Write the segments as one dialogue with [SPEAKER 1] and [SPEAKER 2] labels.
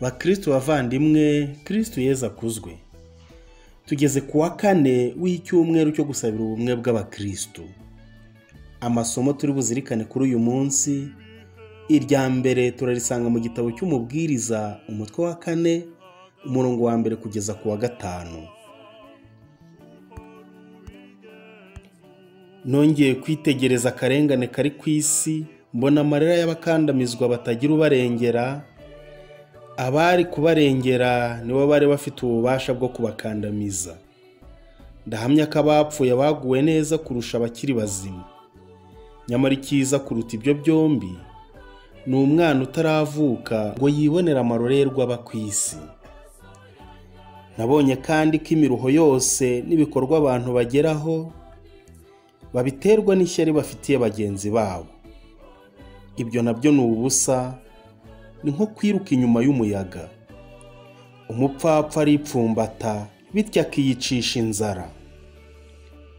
[SPEAKER 1] bakristo bavandimwe kristo yezu akuzwe tugeze ku wa kane w'icyumweru cyo gusabira ubumwe bw'abakristo amasomo turi buzirikane kuri uyu munsi irya mbere turarisanga mu gitabo cy'umubwiriza umutwe wa kane umurongo wa mbere kugeza ku wa gatanu nongeye kwitegereza akarengane kari ku isi mbona amarira y'abakandamizwa batagira ubarengera abari kubarengera nibo bari bafite ububasha bwo kubakandamiza ndahamya ko abapfuye baguwe neza kurusha abakiri bazima nyamara icyiza kuruta ibyo byombi ni umwana utaravuka ngo yibonere amarorerwa aba ku isi nabonye kandi ko imiruho yose n'ibikorwa abantu bageraho babiterwa n'ishyari bafitiye bagenzi babo ibyo nabyo ni ubusa ni nko kwiruka inyuma y'umuyaga umupfapfa aripfumbata bityo akiyicisha inzara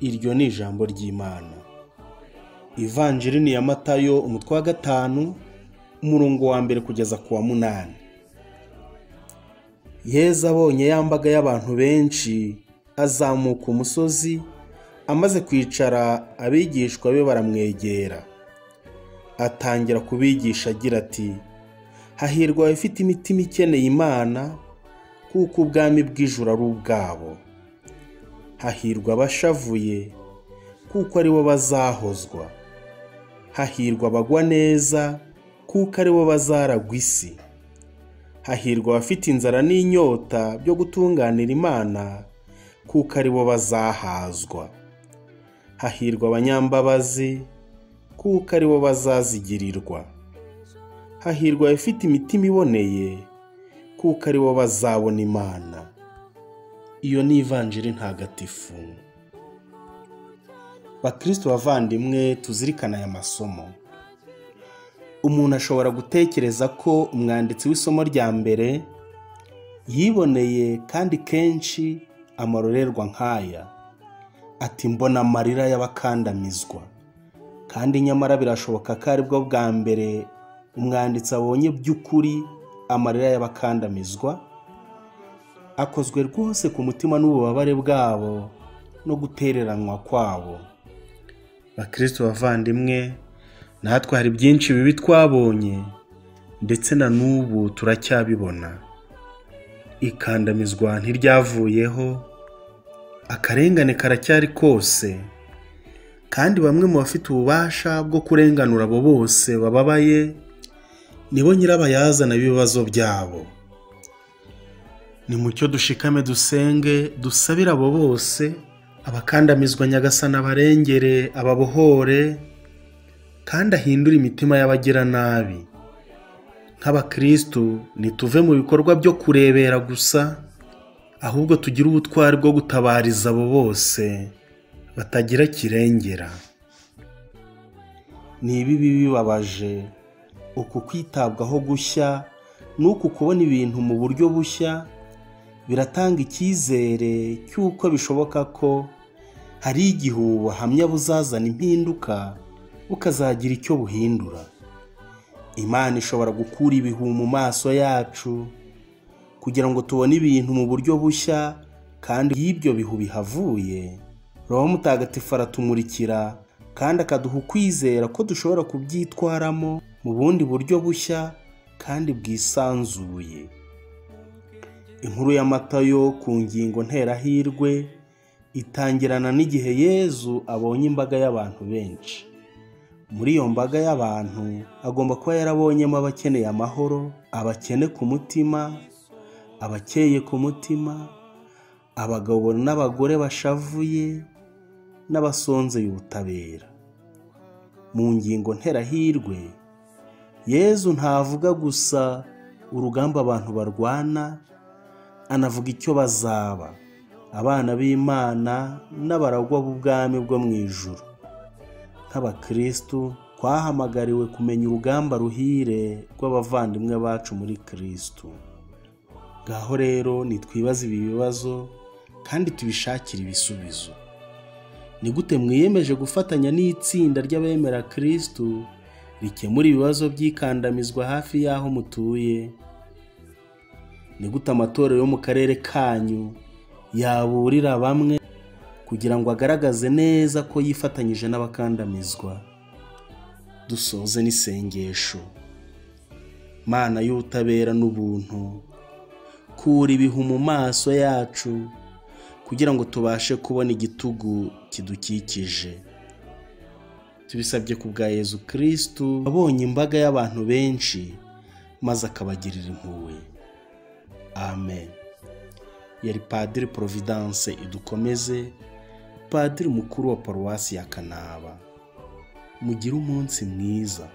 [SPEAKER 1] iryo ni ijambo ry'imana ivanjiri ni iya matayo umutwe wa gatanu umurongo wa mbere kugeza ku wa munani yeza abonye yambaga y'abantu benshi azamuka umusozi amaze kwicara abigishwa be baramwegera atangira kubigisha agira ati hahirwa abafite imitima ikeneye imana kuko ubwami bw'ijuru ari ubwabo hahirwa abashavuye kuko aribo bazahozwa hahirwa abagwa neza kuko aribo bazaragwa isi hahirwa abafite inzara n'inyota byo gutunganira imana kuko aribo bazahazwa hahirwa abanyambabazi kuko aribo bazazigirirwa hahirwa abafite imitima iboneye kuko aribo bazabona imana iyo ni ivanjiri ntagatifu bakristo bavandimwe tuzirikana aya masomo umuntu ashobora gutekereza ko umwanditsi w'isomo rya mbere yiboneye kandi kenshi amarorerwa nk'aya ati mbona amarira y'abakandamizwa kandi nyamara birashoboka ko aribwo bwa mbere umwanditsi abonye by'ukuri amarira y'abakandamizwa akozwe rwose ku mutima n'ububabare bwabo no gutereranwa kwabo bakristo bavandimwe natwe hari byinshi bibi twabonye ndetse na n'ubu turacyabibona ikandamizwa ntiryavuyeho akarengane karacyari kose kandi bamwe mu bafite ububasha bwo kurenganura abo bose bababaye nibo nyirabayazana b'ibibazo byabo ni mucyo dushikame dusenge dusabire abo bose abakandamizwa nyagasana barengere ababohore kandi ahindure imitima y'abagiranabi nk'abakirisitu ntituve mu bikorwa byo kurebera gusa ahubwo tugire ubutwari bwo gutabariza abo bose batagira kirengera ni ibibi bibabaje uku kwitabwaho gushya n'uku kubona ibintu mu buryo bushya biratanga icyizere cy'uko bishoboka ko hari igihe ubu buhamya buzazana impinduka bukazagira icyo buhindura imana ishobora gukura ibihu mu maso yacu kugira ngo tubone ibintu mu buryo bushya kandi y'ibyo bihu bihavuye roho mutagatifu aratumurikira kandi akaduha ukwizera ko dushobora kubyitwaramo mu bundi buryo bushya kandi bwisanzuye inkuru ya matayo ku ngingo nterahirwe itangirana n'igihe yezu abonye imbaga y'abantu benshi muri iyo mbaga y'abantu agomba kuba yarabonyemo abakeneye amahoro abakene ku mutima abakeye ku mutima abagabo n'abagore bashavuye n'abasonzeye ubutabera mu ngingo nterahirwe yezu ntavuga gusa urugamba abantu barwana anavuga icyo bazaba abana b'imana n'abaragwa b'ubwami bwo mu ijoro nk'abakirisitu twahamagariwe kumenya urugamba ruhire rw'abavandimwe bacu muri kirisitu ngaho rero nitwibaze ibi bibazo kandi tubishakire ibisubizo ni gute mwiyemeje gufatanya n'itsinda ry'abemera kirisitu rikemura ibibazo by'ikandamizwa hafi y'aho mutuye ni gute amatorero yo mu karere kanyu yaburira bamwe kugira ngo agaragaze neza ko yifatanyije n'abakandamizwa dusoze n'isengesho mana y'ubutabera n'ubuntu kura ibihu mu maso yacu kugira ngo tubashe kubona igitugu kidukikije tubisabye ku bwa yezu kirisitu abonye imbaga y'abantu benshi maze akabagirira impuhwe amen yari padiri providence idukomeze padiri mukuru wa paruwasi ya kanaba mugire umunsi mwiza